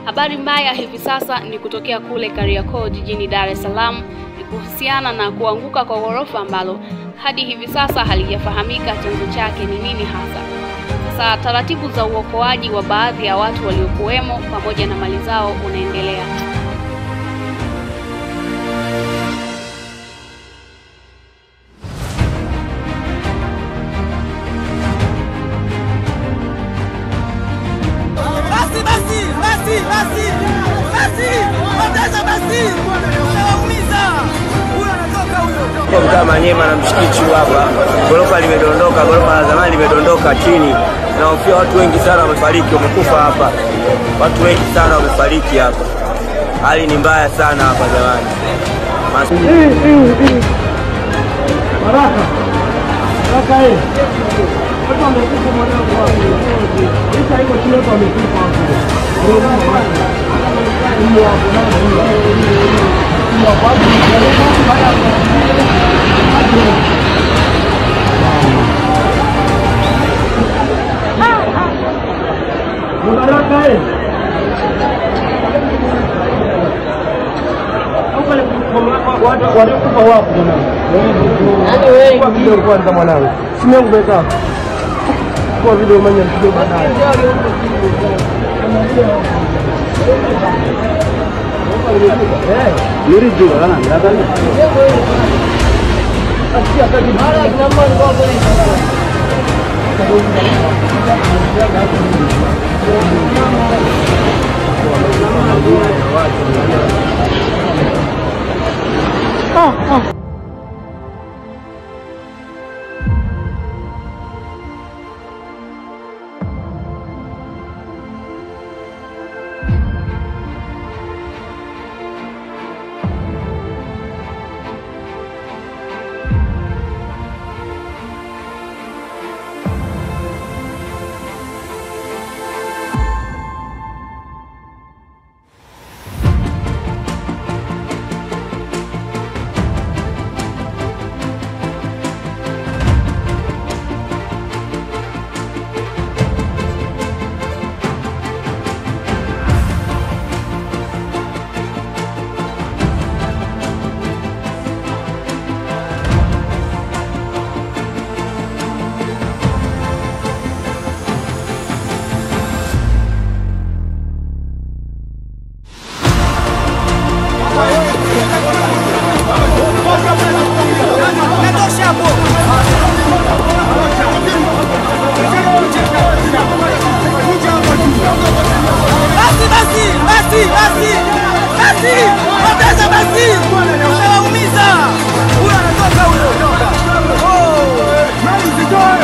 Habari mbaya hivi sasa ni kutokea kule Kariakoo jijini Dar es Salaam ni kuhusiana na kuanguka kwa ghorofa ambalo hadi hivi sasa halijafahamika chanzo chake ni nini hasa. Sasa taratibu za uokoaji wa baadhi ya watu waliokuwemo pamoja na mali zao unaendelea. Basi basi basi basi basi, wateza basi, unawaumiza. Huyo anatoka huyo. Kwa mtaa Manyema na msikiti huu hapa, gorofa limedondoka, gorofa la zamani limedondoka chini. Nahofia watu wengi sana wamefariki, wamekufa hapa, watu wengi sana wamefariki hapa. Hali ni mbaya sana hapa jamani. Mas- walikufa wapo jamani? Kwa video kwanza mwanangu, simu yangu imekaa kwa video manya mpigo baadaye. Natosha hapo. Basi basi basi basi basi, wateza basi, unawaumiza. Huyo anatoka huyo. Oh.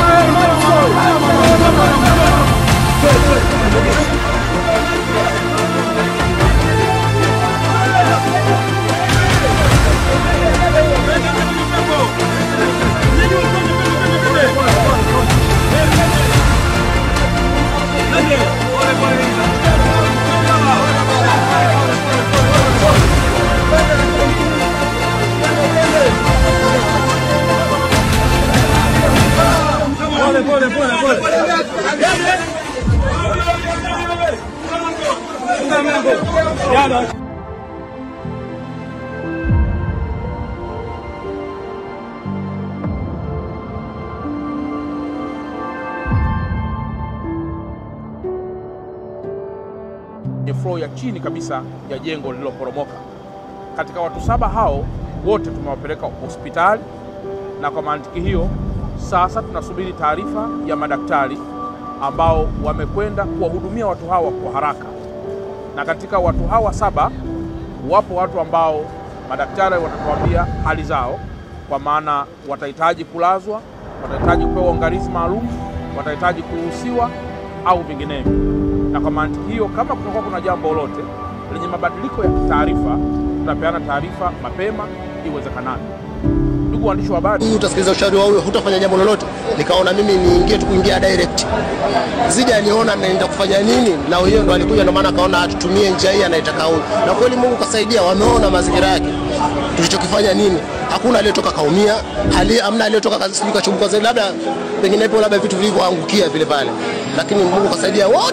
kwenye floor ya chini kabisa ya jengo lililoporomoka. Katika watu saba hao wote tumewapeleka hospitali, na kwa mantiki hiyo sasa tunasubiri taarifa ya madaktari ambao wamekwenda kuwahudumia watu hawa kwa haraka. Na katika watu hawa saba wapo watu ambao madaktari watatuambia hali zao, kwa maana watahitaji kulazwa, watahitaji kupewa uangalizi maalum, watahitaji kuruhusiwa au vinginevyo na kwa mantiki hiyo, kama kutakuwa kuna jambo lolote lenye mabadiliko ya taarifa, tutapeana taarifa mapema iwezekanavyo. Ndugu waandishi wa habari, huyu utasikiliza ushauri wa huyo, hutafanya jambo lolote. Nikaona mimi niingie tu kuingia direct, zija niona naenda kufanya nini, na huyo ndo alikuja, ndo maana akaona atutumie njia hii anaitaka huyu, na kweli Mungu kasaidia, wameona mazingira yake tulichokifanya nini. Hakuna aliyetoka kaumia, hali amna aliyetoka kazi sijui kachumbuka zaidi, labda penginepo labda vitu vilivyoangukia vile pale, lakini Mungu kasaidia wote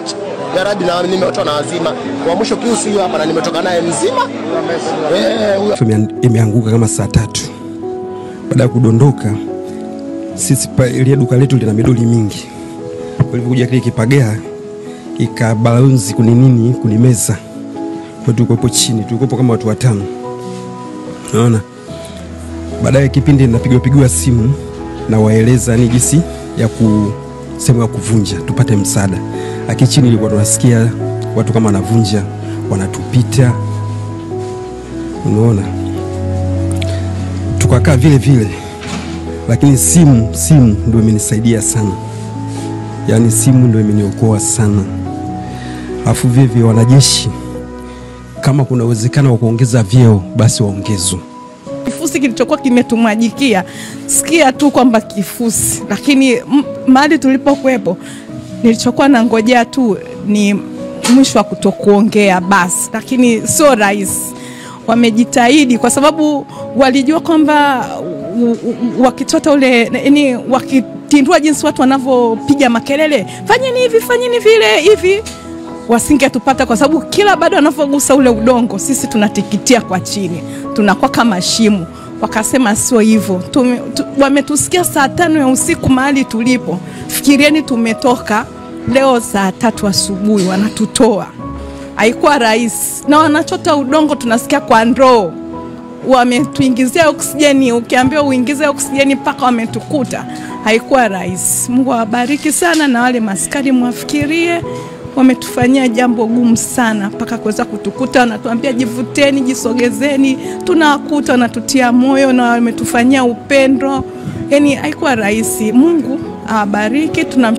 ya Rabbi, na nimeotwa na wazima. Kwa mwisho Pius huyu hapa, na nimetoka naye mzima eh, huyu Ime- imeanguka kama saa tatu. Baada ya kudondoka, sisi pa- ile duka letu lina midoli mingi, ulivyokuja kile kipagea ikabalunzi kuni nini kuni meza, kwa tulikuwepo chini, tulikuwepo kama watu watano, naona. Baadaye kipindi napigwa pigiwa simu na waeleza ni jinsi ya ku sehemu ya kuvunja tupate msaada. Aki chini ilikuwa tunasikia watu kama wanavunja wanatupita, unaona tukakaa vile vile, lakini simu simu ndio imenisaidia sana, yaani simu ndio imeniokoa sana. Alafu vile vile wanajeshi, kama kuna uwezekano wa kuongeza vyeo basi waongezwe. kifusi kilichokuwa kimetumwajikia, sikia tu kwamba kifusi, lakini m- mahali tulipokuwepo, nilichokuwa nangojea tu ni mwisho wa kutokuongea basi, lakini sio rahisi. Wamejitahidi kwa sababu walijua kwamba u- u- wakitota ule yani, wakitindua jinsi watu wanavyopiga makelele, fanyeni hivi, fanyeni vile hivi wasingetupata kwa sababu kila bado wanavyogusa ule udongo sisi tunatikitia kwa chini, tunakuwa kama shimo. Wakasema sio hivyo, Tume- tu, wametusikia saa tano ya usiku mahali tulipo. Fikirieni tumetoka leo saa tatu asubuhi, wanatutoa. Haikuwa rahisi, na wanachota udongo tunasikia kwa ndoo wametuingizia oksijeni, ukiambiwa uingize oksijeni mpaka wametukuta. Haikuwa rahisi. Mungu awabariki sana, na wale maskari mwafikirie, wametufanyia jambo gumu sana mpaka kuweza kutukuta. Wanatuambia jivuteni, jisogezeni, tunawakuta, wanatutia moyo na wametufanyia upendo. Yani haikuwa rahisi. Mungu awabariki, tuna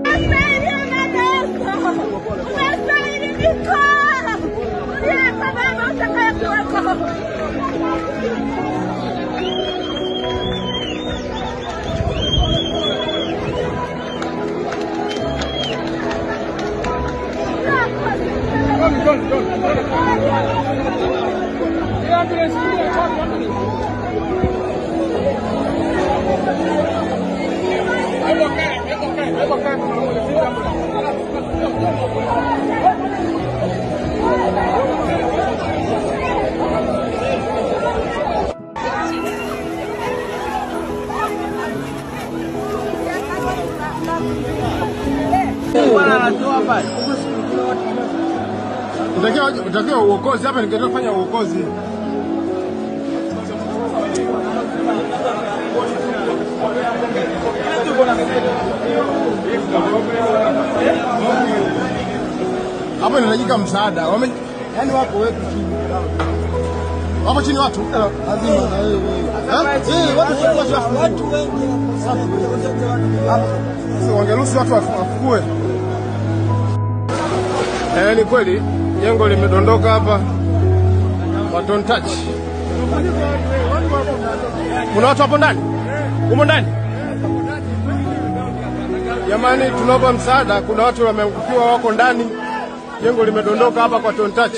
Utakiwa utakiwa uokozi hapa, ningetakiwa kufanya uokozi. Hapo inahitajika msaada. Wame yani wako wetu chini. Wapo chini watu? Lazima na wewe. Eh, watu watu watu wengi. Sasa wangeruhusu watu wafu- wafukue. Eh, ni kweli jengo limedondoka hapa Baton Touch. Kuna watu hapo ndani? Humo ndani? Jamani, tunaomba msaada. Kuna watu wameangukiwa, wako ndani. Jengo limedondoka hapa kwa Baton Touch.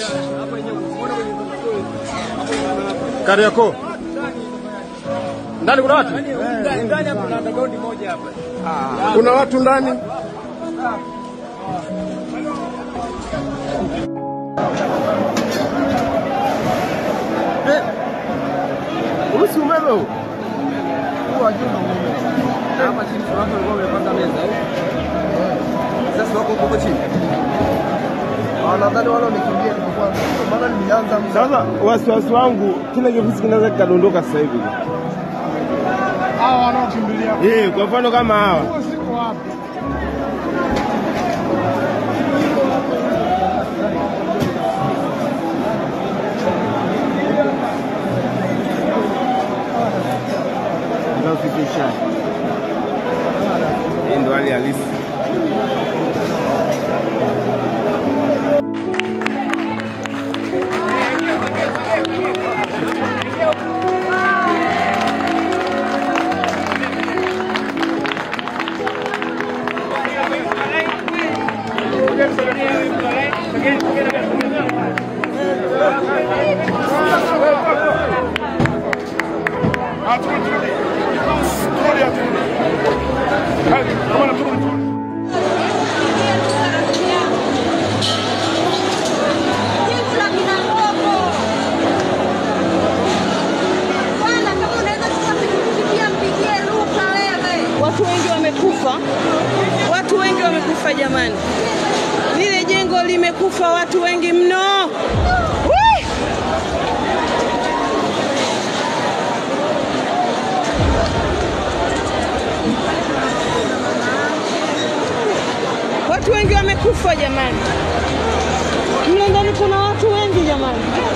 Kariakoo. Ndani kuna watu? Kuna watu ndani? Urusi umeme huu? Huu wa juu ndio umeme. Hapa chini kuna watu walikuwa wamepanga meza eh? Sasa wako huko chini. Nadhani wale wamekimbia tulikuwa maana nilianza Sasa wasiwasi wangu kila kifusi kinaweza kikadondoka sasa hivi. hawa wanaokimbilia Eh, kwa mfano kama hawa siko wapi? tunafikisha. Hii ndo hali halisi. taifa jamani, lile jengo limekufa watu wengi mno. Wee! Watu wengi wamekufa jamani, mle ndani kuna watu wengi jamani.